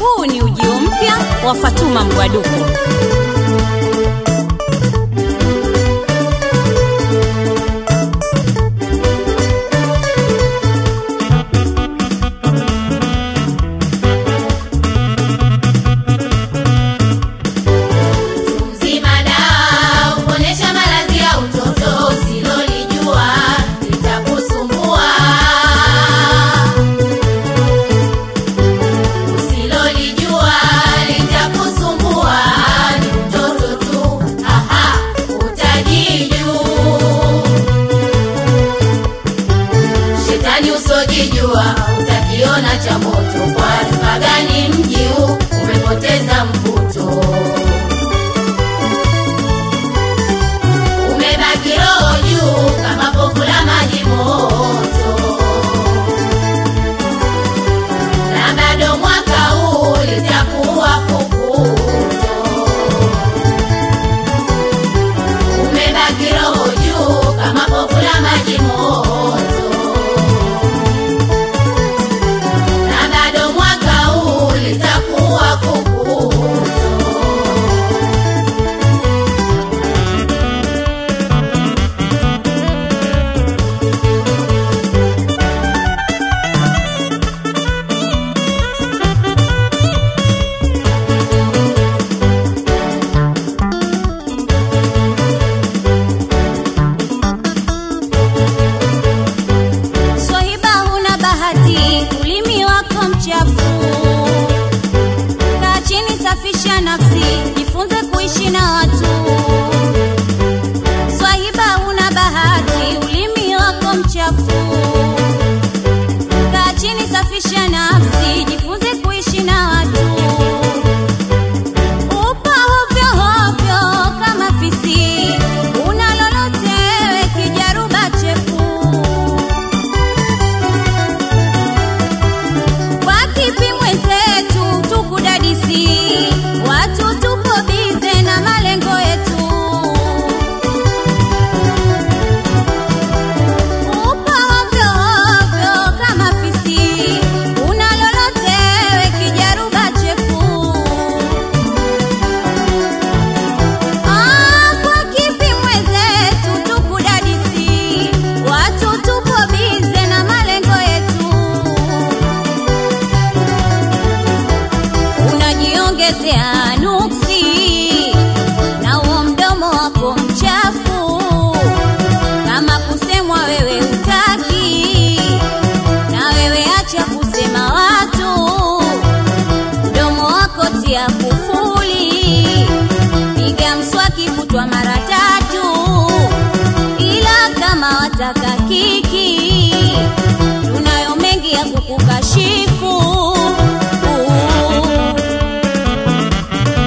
Huu ni ujio mpya wa Fatuma Mgwaduko. Mzima dawa uponesha maradhi ya utoto usilolijua litakusumbua. Usilolijua litakusumbua ni utoto tu, aha, utajiju. Shetani usojijua utakiona cha moto, kwa sifa gani mji huu umepoteza mvuto? umebaki roho juu kama pofu la maji moto, na bado mwaka huu litakuwa fukuto. Umebaki roho juu kama pofu la maji moto, na bado mwaka huu litakuwa fukuto. Swahiba, huna bahati, ulimi wako mchafu. Kaa chini, safisha nafsi, jifunze kuishi na watu. Swahiba, huna bahati, ulimi wako mchafu. Kaa chini, safisha nafsi, jifunze kuishi na watu. Upo hovyo hovyo kama fisi, una lolote we kijaruba chefu. Kwa kipi mwenzetu tukudadisi, watu tupo bize na malengo yetu. Upo hovyo hovyo kama fisi, una lolote we kijaruba chefu. Ah, kwa kipi mwenzetu tukudadisi, watu tupo bize na malengo yetu. Unajiongezea nuksi na huo mdomo wako mchafu, kama kusemwa wewe utaki, na wewe acha kusema watu mdomo wako tia kufuli, piga mswaki kutwa mara tatu, ila kama wataka kiki, tunayo mengi ya kukukashifu.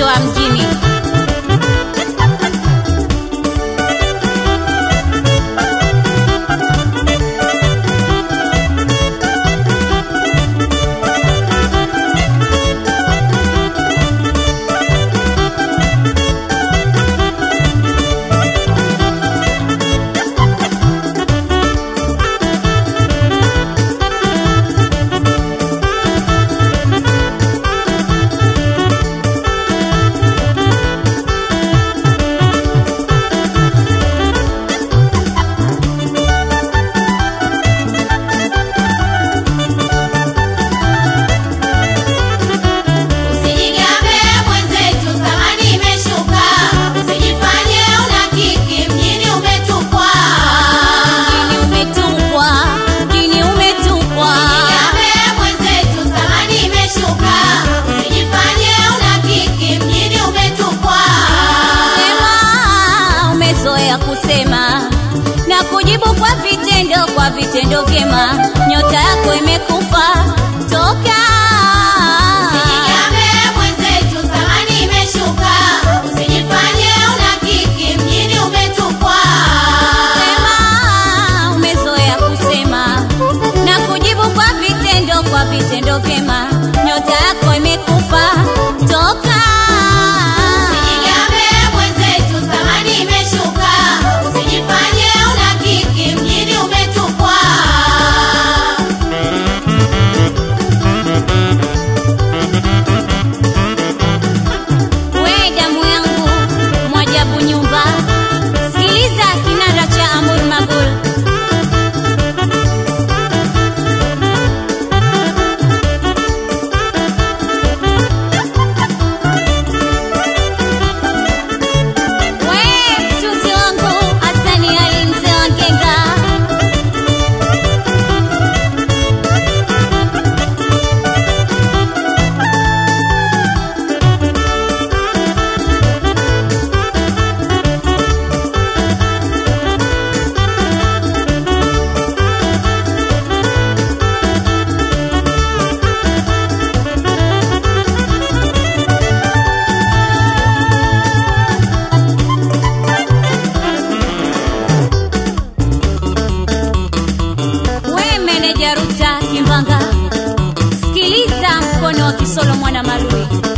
watoto wa mjini. Usijigambe mwenzetu, thamani imeshuka. Usijifanye una kiki, mjini umetupwa. Mjini umetupwa, mjini umetupwa. Usijigambe mwenzetu, thamani imeshuka. Usijifanye una kiki, mjini umetupwa. Sema, umezoea kusema na kujibu kwa vitendo, kwa vitendo vyema. Nyota yako imekufa toka. Usijigambe mwenzetu, thamani imeshuka. Usijifanye una kiki, mjini umetupwa. Sema, umezoea kusema na kujibu kwa vitendo, kwa vitendo vyema. Nyota yako imekufa toka. Usijigambe mwenzetu, thamani imeshuka. Usijifanye una kiki, mjini umetupwa. We damu yangu mwajabu nyumba, sikiliza kinanda cha Amur Magul. We mtunzi wangu Hasani Ali mzee wa Ngenga. We meneja Ruta Kimbanga, sikiliza mkono wa Kisolo mwana Malui.